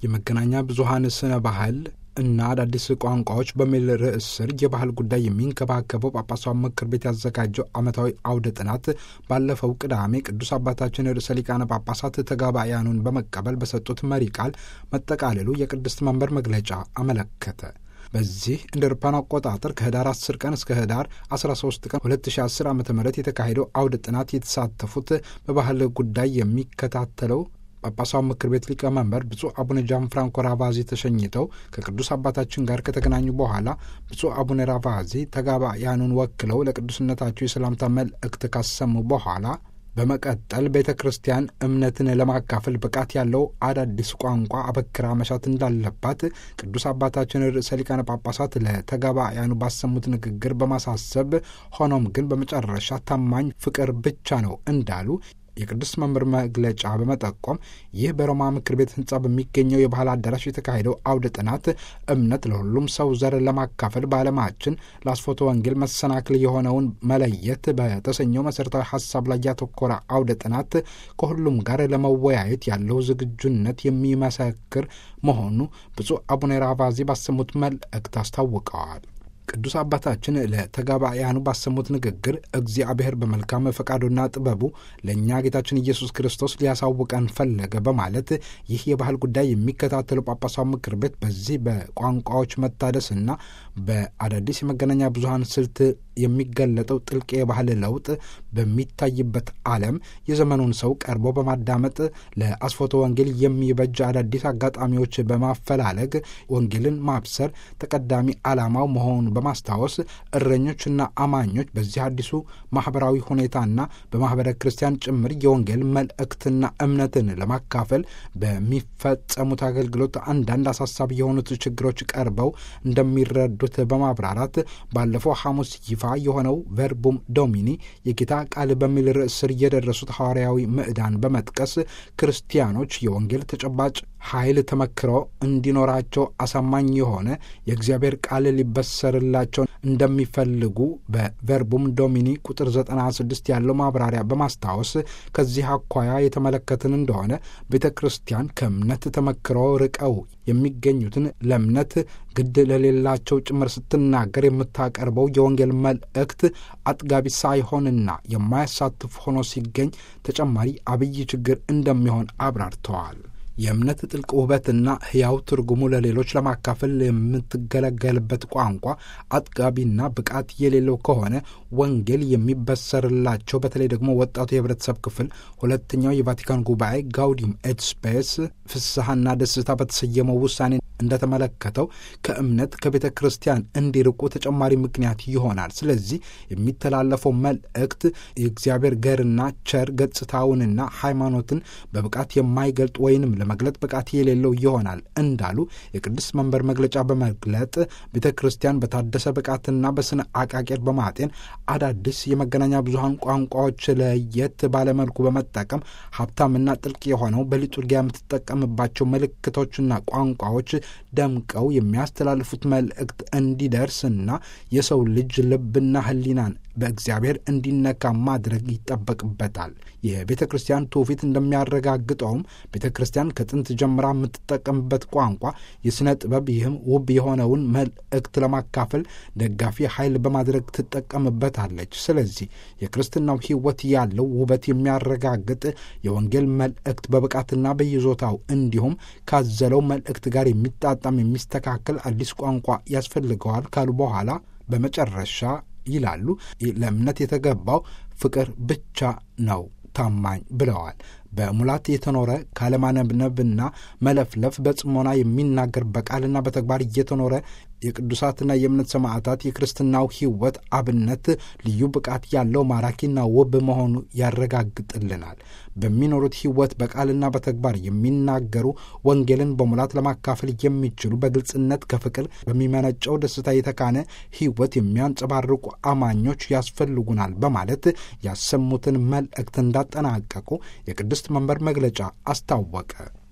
የመገናኛ ብዙኃን ስነ ባህል እና አዳዲስ ቋንቋዎች በሚል ርዕስ ስር የባህል ጉዳይ የሚንከባከበው ጳጳሳዊ ምክር ቤት ያዘጋጀው ዓመታዊ አውደ ጥናት ባለፈው ቅዳሜ ቅዱስ አባታችን ርዕሰ ሊቃነ ጳጳሳት ተጋባያኑን በመቀበል በሰጡት መሪ ቃል መጠቃለሉ የቅድስት መንበር መግለጫ አመለከተ። በዚህ እንደ አውሮፓውያን አቆጣጠር ከህዳር 10 ቀን እስከ ህዳር 13 ቀን 2010 ዓ ም የተካሄደው አውደ ጥናት የተሳተፉት በባህል ጉዳይ የሚከታተለው ጳጳሳዊ ምክር ቤት ሊቀመንበር ብፁዕ አቡነ ጃን ፍራንኮ ራቫዚ ተሸኝተው ከቅዱስ አባታችን ጋር ከተገናኙ በኋላ ብፁዕ አቡነ ራቫዚ ተጋባያኑን ወክለው ለቅዱስነታቸው የሰላምታ መልእክት ካሰሙ በኋላ በመቀጠል ቤተ ክርስቲያን እምነትን ለማካፈል ብቃት ያለው አዳዲስ ቋንቋ አበክራ መሻት እንዳለባት ቅዱስ አባታችን ርዕሰ ሊቃነ ጳጳሳት ለተጋባያኑ ባሰሙት ንግግር በማሳሰብ ሆኖም ግን በመጨረሻ ታማኝ ፍቅር ብቻ ነው እንዳሉ የቅዱስ መምህር መግለጫ በመጠቆም ይህ በሮማ ምክር ቤት ህንጻ በሚገኘው የባህል አዳራሽ የተካሄደው አውደ ጥናት እምነት ለሁሉም ሰው ዘር ለማካፈል በዓለማችን ለአስፎቶ ወንጌል መሰናክል የሆነውን መለየት በተሰኘው መሠረታዊ ሀሳብ ላይ ያተኮረ አውደ ጥናት ከሁሉም ጋር ለመወያየት ያለው ዝግጁነት የሚመሰክር መሆኑ ብፁዕ አቡነ ራቫዚ ባሰሙት መልእክት አስታውቀዋል። ቅዱስ አባታችን ለተጋባያኑ ባሰሙት ንግግር እግዚአብሔር በመልካም ፈቃዱና ጥበቡ ለእኛ ጌታችን ኢየሱስ ክርስቶስ ሊያሳውቀን ፈለገ በማለት ይህ የባህል ጉዳይ የሚከታተሉ ጳጳሳዊ ምክር ቤት በዚህ በቋንቋዎች መታደስና በአዳዲስ የመገናኛ ብዙኃን ስልት የሚገለጠው ጥልቅ የባህል ለውጥ በሚታይበት ዓለም የዘመኑን ሰው ቀርቦ በማዳመጥ ለአስፎቶ ወንጌል የሚበጅ አዳዲስ አጋጣሚዎች በማፈላለግ ወንጌልን ማብሰር ተቀዳሚ ዓላማው መሆኑን በማስታወስ እረኞችና አማኞች በዚህ አዲሱ ማኅበራዊ ሁኔታና በማኅበረ ክርስቲያን ጭምር የወንጌል መልእክትና እምነትን ለማካፈል በሚፈጸሙት አገልግሎት አንዳንድ አሳሳቢ የሆኑት ችግሮች ቀርበው እንደሚረዱት በማብራራት ባለፈው ሐሙስ ይፋ የሆነው ቨርቡም ዶሚኒ የጌታ ቃል በሚል ርዕስ ስር የደረሱት ሐዋርያዊ ምዕዳን በመጥቀስ ክርስቲያኖች የወንጌል ተጨባጭ ኃይል ተመክሮ እንዲኖራቸው አሳማኝ የሆነ የእግዚአብሔር ቃል ሊበሰርላቸው እንደሚፈልጉ በቨርቡም ዶሚኒ ቁጥር 96 ያለው ማብራሪያ በማስታወስ ከዚህ አኳያ የተመለከትን እንደሆነ ቤተ ክርስቲያን ከእምነት ተመክሮ ርቀው የሚገኙትን ለእምነት ግድ ለሌላቸው ጭምር ስትናገር የምታቀርበው የወንጌል መልእክት አጥጋቢ ሳይሆንና የማያሳትፍ ሆኖ ሲገኝ ተጨማሪ አብይ ችግር እንደሚሆን አብራርተዋል። የእምነት ጥልቅ ውበትና ሕያው ትርጉሙ ለሌሎች ለማካፈል የምትገለገልበት ቋንቋ አጥጋቢና ብቃት የሌለው ከሆነ ወንጌል የሚበሰርላቸው በተለይ ደግሞ ወጣቱ የህብረተሰብ ክፍል ሁለተኛው የቫቲካን ጉባኤ ጋውዲም ኤት ስፔስ ፍስሐና ደስታ በተሰየመው ውሳኔ እንደተመለከተው ከእምነት ከቤተ ክርስቲያን እንዲርቁ ተጨማሪ ምክንያት ይሆናል። ስለዚህ የሚተላለፈው መልእክት የእግዚአብሔር ገርና ቸር ገጽታውንና ሃይማኖትን በብቃት የማይገልጥ ወይንም ለመግለጥ ብቃት የሌለው ይሆናል እንዳሉ የቅዱስ መንበር መግለጫ በመግለጥ ቤተ ክርስቲያን በታደሰ ብቃትና በስነ አቃቄር በማጤን አዳዲስ የመገናኛ ብዙኃን ቋንቋዎች ለየት ባለመልኩ በመጠቀም ሀብታምና ጥልቅ የሆነው በሊጡርጊያ የምትጠቀምባቸው ምልክቶችና ቋንቋዎች ደምቀው የሚያስተላልፉት መልእክት እንዲደርስና የሰው ልጅ ልብና ሕሊናን በእግዚአብሔር እንዲነካ ማድረግ ይጠበቅበታል። የቤተ ክርስቲያን ትውፊት እንደሚያረጋግጠውም ቤተ ክርስቲያን ከጥንት ጀምራ የምትጠቀምበት ቋንቋ የሥነ ጥበብ ይህም ውብ የሆነውን መልእክት ለማካፈል ደጋፊ ኃይል በማድረግ ትጠቀምበታለች። ስለዚህ የክርስትናው ሕይወት ያለው ውበት የሚያረጋግጥ የወንጌል መልእክት በብቃትና በይዞታው እንዲሁም ካዘለው መልእክት ጋር የሚጣጣም የሚስተካከል አዲስ ቋንቋ ያስፈልገዋል ካሉ በኋላ በመጨረሻ ይላሉ ለእምነት የተገባው ፍቅር ብቻ ነው ታማኝ ብለዋል። በሙላት የተኖረ ካለማነብነብና መለፍለፍ በጽሞና የሚናገር በቃልና በተግባር እየተኖረ የቅዱሳትና የእምነት ሰማዕታት የክርስትናው ሕይወት አብነት ልዩ ብቃት ያለው ማራኪና ውብ መሆኑ ያረጋግጥልናል። በሚኖሩት ሕይወት በቃልና በተግባር የሚናገሩ ወንጌልን በሙላት ለማካፈል የሚችሉ በግልጽነት ከፍቅር በሚመነጨው ደስታ የተካነ ሕይወት የሚያንጸባርቁ አማኞች ያስፈልጉናል በማለት ያሰሙትን መልእክት እንዳጠናቀቁ የቅድስት መንበር መግለጫ አስታወቀ።